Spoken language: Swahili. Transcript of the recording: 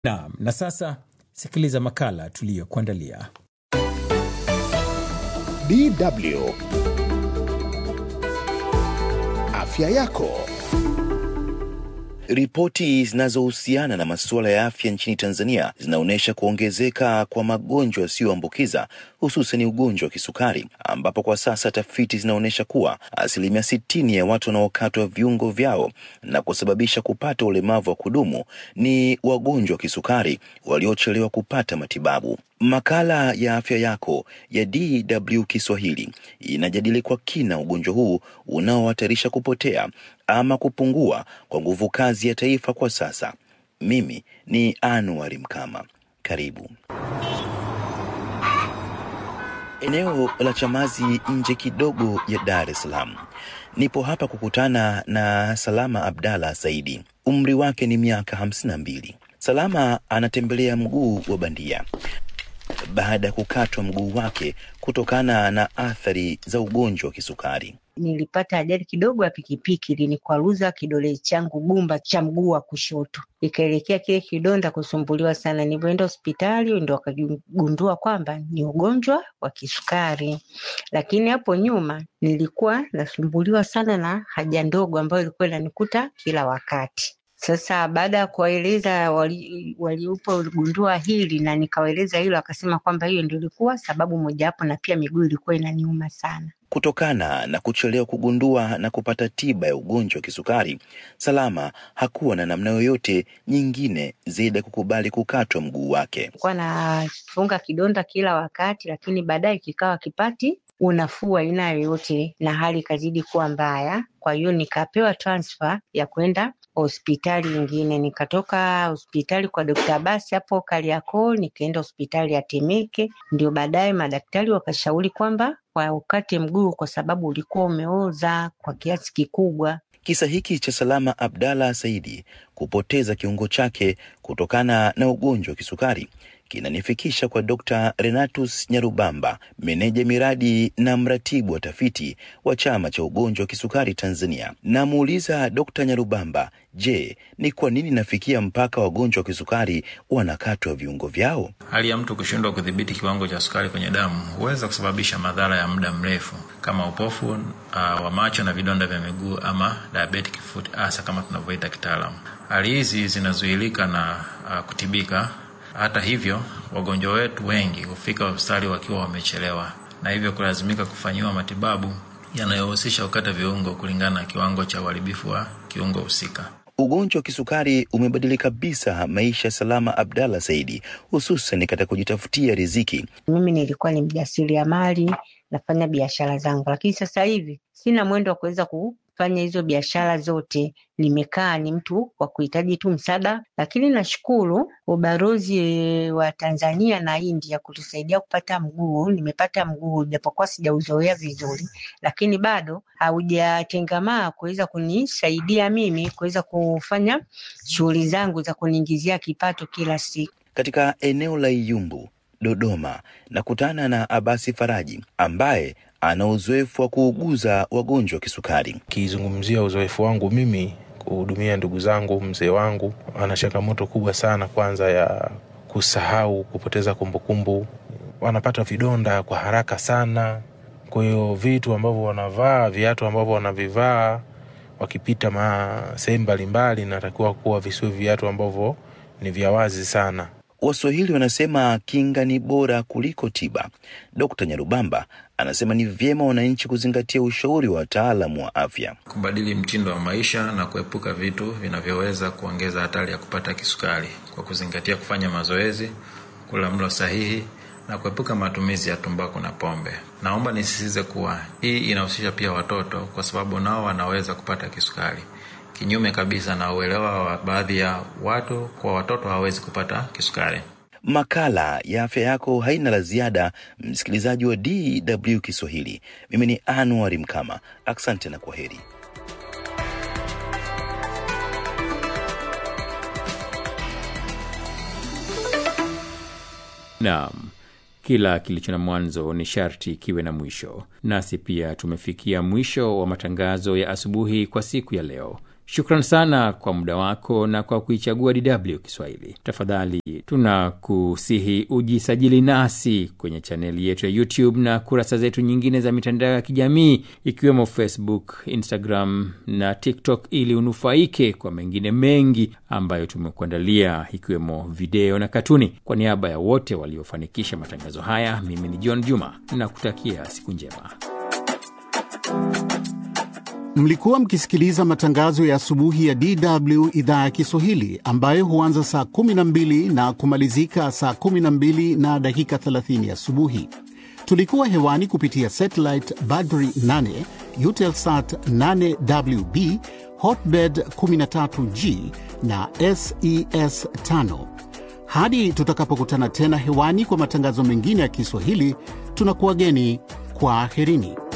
Naam, na sasa sikiliza makala tuliyokuandalia. DW Afya yako. Ripoti zinazohusiana na masuala ya afya nchini Tanzania zinaonyesha kuongezeka kwa magonjwa yasiyoambukiza hususan ugonjwa wa kisukari, ambapo kwa sasa tafiti zinaonyesha kuwa asilimia sitini ya watu wanaokatwa viungo vyao na kusababisha kupata ulemavu wa kudumu ni wagonjwa wa kisukari waliochelewa kupata matibabu. Makala ya afya yako ya DW Kiswahili inajadili kwa kina ugonjwa huu unaohatarisha kupotea ama kupungua kwa nguvu kazi ya taifa kwa sasa. Mimi ni Anuari Mkama, karibu. Eneo la Chamazi nje kidogo ya Dar es Salaam. Nipo hapa kukutana na Salama Abdalla Saidi. Umri wake ni miaka hamsini na mbili. Salama anatembelea mguu wa bandia baada ya kukatwa mguu wake kutokana na athari za ugonjwa wa kisukari. Nilipata ajali kidogo ya pikipiki, linikwaruza kidole changu gumba cha mguu wa kushoto, ikaelekea kile kidonda kusumbuliwa sana. Nilivyoenda hospitali ndo wakagundua kwamba ni ugonjwa wa kisukari, lakini hapo nyuma nilikuwa nasumbuliwa sana na haja ndogo ambayo ilikuwa inanikuta kila wakati. Sasa baada ya kuwaeleza walipogundua wali hili na nikawaeleza hilo, akasema kwamba hiyo ndio ilikuwa sababu mojawapo, na pia miguu ilikuwa inaniuma sana. Kutokana na kuchelewa kugundua na kupata tiba ya ugonjwa wa kisukari, Salama hakuwa na namna yoyote nyingine zaidi ya kukubali kukatwa mguu wake. Nilikuwa nafunga kidonda kila wakati, lakini baadaye kikawa kipati unafuu aina yoyote, na hali ikazidi kuwa mbaya. Kwa hiyo nikapewa transfer ya kwenda hospitali nyingine. Nikatoka hospitali kwa Dokta Abasi hapo Kariakoo, nikaenda hospitali ya Temeke. Ndio baadaye madaktari wakashauri kwamba waukate mguu kwa sababu ulikuwa umeoza kwa kiasi kikubwa. Kisa hiki cha Salama Abdalla Saidi kupoteza kiungo chake kutokana na ugonjwa wa kisukari kinanifikisha kwa Dr. Renatus Nyarubamba, meneja miradi na mratibu wa tafiti wa chama cha ugonjwa wa kisukari Tanzania. Namuuliza Dr. Nyarubamba, je, ni kwa nini nafikia mpaka wagonjwa wa kisukari wanakatwa viungo vyao? Hali ya mtu kushindwa kudhibiti kiwango cha sukari kwenye damu huweza kusababisha madhara ya muda mrefu kama upofu uh, wa macho na vidonda vya miguu ama diabetic foot ulcer kama tunavyoita kitaalamu. Hali hizi zinazuilika na uh, kutibika hata hivyo, wagonjwa wetu wengi hufika hospitali wakiwa wamechelewa na hivyo kulazimika kufanyiwa matibabu yanayohusisha kukata viungo kulingana na kiwango cha uharibifu wa kiungo husika. Ugonjwa wa kisukari umebadili kabisa maisha ya Salama Abdalla Saidi, hususan katika kujitafutia riziki. Mimi nilikuwa ni mjasiriamali, nafanya biashara zangu, lakini sasa hivi sina mwendo wa kuweza kufanya hizo biashara zote. Nimekaa ni mtu wa kuhitaji tu msaada, lakini nashukuru ubalozi wa Tanzania na India kutusaidia kupata mguu. Nimepata mguu japokuwa sijauzoea vizuri, lakini bado haujatengamaa kuweza kunisaidia mimi kuweza kufanya shughuli zangu za kuniingizia kipato kila siku. Katika eneo la Iyumbu, Dodoma, nakutana na Abasi Faraji ambaye ana uzoefu wa kuuguza wagonjwa wa kisukari. Kizungumzia uzoefu wangu mimi kuhudumia ndugu zangu, mzee wangu ana changamoto kubwa sana, kwanza ya kusahau, kupoteza kumbukumbu, wanapata vidonda kwa haraka sana. Kwa hiyo vitu ambavyo wanavaa, viatu ambavyo wanavivaa wakipita sehemu mbalimbali, natakiwa kuwa visiwe viatu ambavyo ni vya wazi sana. Waswahili wanasema kinga ni bora kuliko tiba. Dkt. Nyarubamba anasema ni vyema wananchi kuzingatia ushauri wa wataalamu wa afya, kubadili mtindo wa maisha na kuepuka vitu vinavyoweza kuongeza hatari ya kupata kisukari kwa kuzingatia kufanya mazoezi, kula mlo sahihi na kuepuka matumizi ya tumbaku na pombe. Naomba nisisitize kuwa hii inahusisha pia watoto, kwa sababu nao wanaweza kupata kisukari kinyume kabisa na uelewa wa baadhi ya watu kwa watoto hawawezi kupata kisukari. Makala ya afya yako haina la ziada, msikilizaji wa DW Kiswahili. Mimi ni Anuari Mkama, asante na kwa heri. Naam, kila kilicho na mwanzo ni sharti kiwe na mwisho. Nasi pia tumefikia mwisho wa matangazo ya asubuhi kwa siku ya leo. Shukran sana kwa muda wako na kwa kuichagua DW Kiswahili. Tafadhali tunakusihi ujisajili nasi kwenye chaneli yetu ya YouTube na kurasa zetu nyingine za mitandao ya kijamii ikiwemo Facebook, Instagram na TikTok ili unufaike kwa mengine mengi ambayo tumekuandalia ikiwemo video na katuni. Kwa niaba ya wote waliofanikisha matangazo haya, mimi ni John Juma na kutakia siku njema. Mlikuwa mkisikiliza matangazo ya asubuhi ya DW idhaa ya Kiswahili ambayo huanza saa 12 na kumalizika saa 12 na dakika 30 asubuhi. Tulikuwa hewani kupitia satellite Badri 8, Eutelsat 8WB, Hotbird 13G na SES 5. Hadi tutakapokutana tena hewani kwa matangazo mengine ya Kiswahili, tunakuwageni kwa aherini.